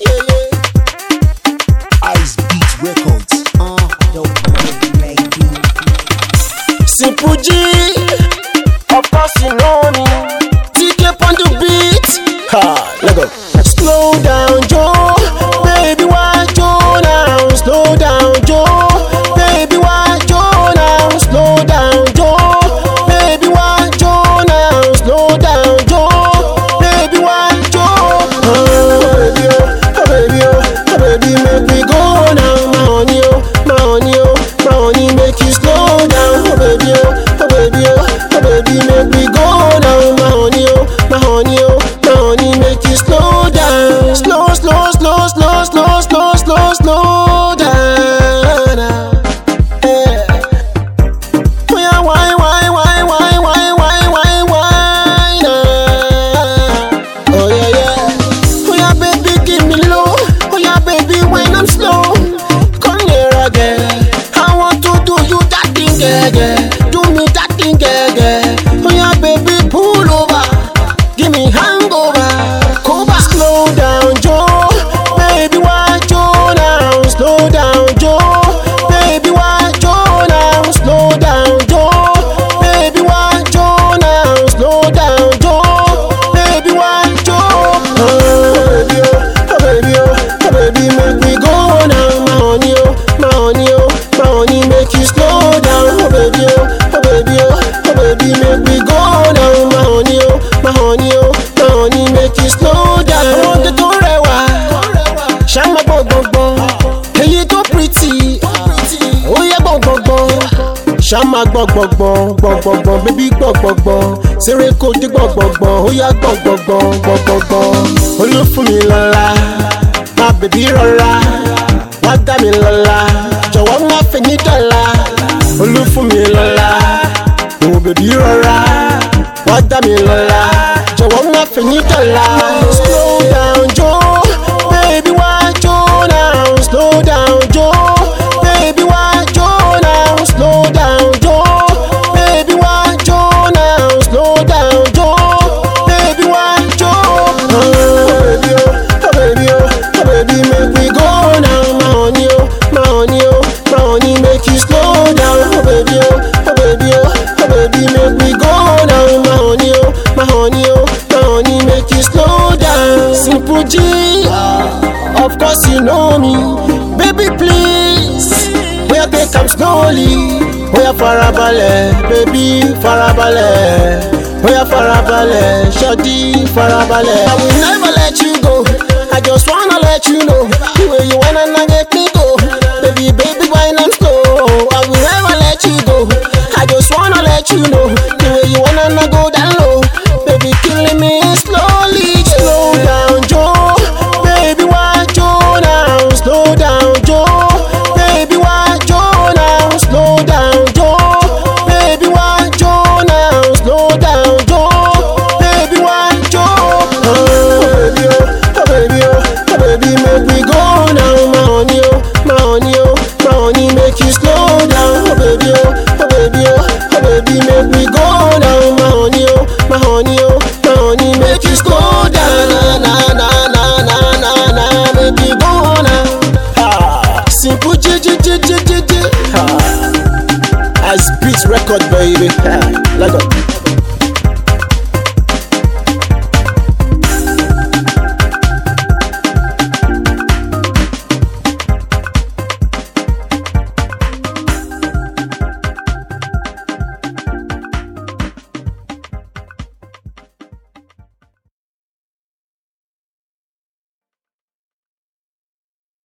Ice Beat Records. Simple G, of course you know me. TK on the beat. Ha, let go. Slow down, Joe. Baby, why Joe now? Slow down, Joe. Baby, why Joe now? Slow down, Joe. Baby, why Joe now? Slow down, Joe. Baby, why Joe? Oh, baby, oh, oh, baby, oh, oh, baby, make me go now. My honey, oh, my honey, oh, my honey, make you slow down. Oh, baby, oh, oh, baby, oh, oh, baby, make me go now. My honey, oh, my honey, oh, my honey, make you slow down. Slow, slow, slow, slow, slow, slow, slow, slow down. Yeah. Oh yeah, why, why, why, why, why, why, why, why, now? Oh yeah, yeah. Oh yeah, baby, give me low. Oh yeah, baby, when I'm slow, come here again. I want to do you that thing, yeah, yeah. Do me that thing, yeah, yeah. Oh yeah, baby, pull over. Give me hangover. Coba. Slow down, Joe. Baby, why Joe now? Slow down, Joe. Baby, why Joe now? Slow down, Joe. Baby, why Joe now? Slow down, Joe. Baby, why Joe? Oh, baby, oh, oh, baby, oh, oh, baby, make me go now. My honey, oh, my honey, oh, my honey, make you slow down. Oh, baby, oh, oh, baby, oh, oh, baby, make me go now. My honey, oh, my honey, oh, my honey, make you slow down. Ọmọdé tó rẹwà, ṣá máa gbọ̀ngbọ̀ngbọ̀n, èyí tó pretty, ó yẹ gbọ̀ngbọ̀ngbọ̀n ṣá máa gbọ̀ngbọ̀ngbọ̀n gbọ̀ngbọ̀ngbọ̀n bébí gbọ̀ngbọ̀ngbọ̀n ṣeré kò dé gbọ̀ngbọ̀ngbọ̀n ó yá gbọ̀ngbọ̀ngbọ̀n gbọ̀ngbọ̀ngbọ̀n olúfún mi lọ́la má bèbí rọra wá dá mi lọ́la jọ̀wọ́ má fi ní dọ́là olúfún mi lọ́la òun bèbí rọra wá dá mi lọ́la jọ̀wọ́ má fi ní dọ́là. slow down Joe baby wá Joe now slow down Joe baby wá Joe now slow down Joe baby wá Joe now slow down Joe baby wá Joe. Oh baby oh oh baby oh oh baby make me go now my honey oh my honey oh my honey make you slow down oh baby oh oh baby oh oh baby make me go now my honey oh my honey oh my honey make you slow down. Simple G, of course you know me, baby please. Bóyá take am slowly, bóyá farabalẹ̀, baby farabalẹ̀, bóyá farabalẹ̀, ṣọ́dí farabalẹ̀. I will never let you go, I just wanna let you know, the way you wanna na get me go, baby baby why not slow, I will never let you go, I just wanna let you know, the way you wanna na go down low, baby killing me slowly, slow down Joe, baby why Joe now, slow down Joe, baby why Joe now, slow down Joe, baby why Joe now, slow down Joe, baby why Joe, oh baby oh, oh baby oh, oh baby make me go now, my honey oh, my honey oh, my honey make you slow down, oh baby oh, oh baby oh, oh baby make me go now, my honey oh, my honey oh, my honey make you slow down, na na na na na na na, make me go now. Ha, simple G G G G G G. Ha, Ice Beats record baby. Ha, let go.